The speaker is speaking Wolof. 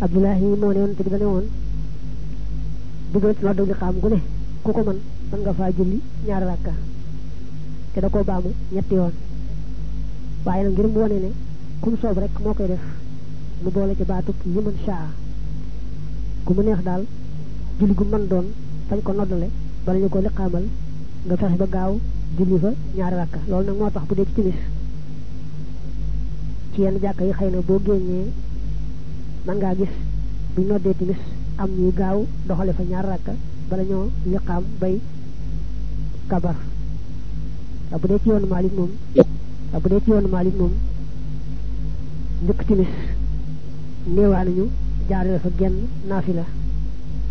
abdullahi moo ne woon te bi dane woon dugal ci noddu li xam gu ne ku ko mën mën nga faa julli ñaari rakka te da koo baamu ñetti yoon waaye nag ngir mu wone ne kum soob rek moo koy def mu boole ci baatub yi mën shaa ku mu neex daal julli gu mën doon fañ ko noddale bala ñu ko liqaamal nga fexe ba gaaw julli fa ñaari rakka loolu nag moo tax bu dee ci timis ci yenn jàkka yi xëy na boo génnee man ngaa gis buñ noddee timis am ñuy gaaw doxale fa ñaari rakka bala ñoo liqaam bay kabar waaw bu dee ci yoonu Maalik moom waaw bu dee ci yoonu Maalik moom njëkk timis néewaa nañu jaarale fa genn naafila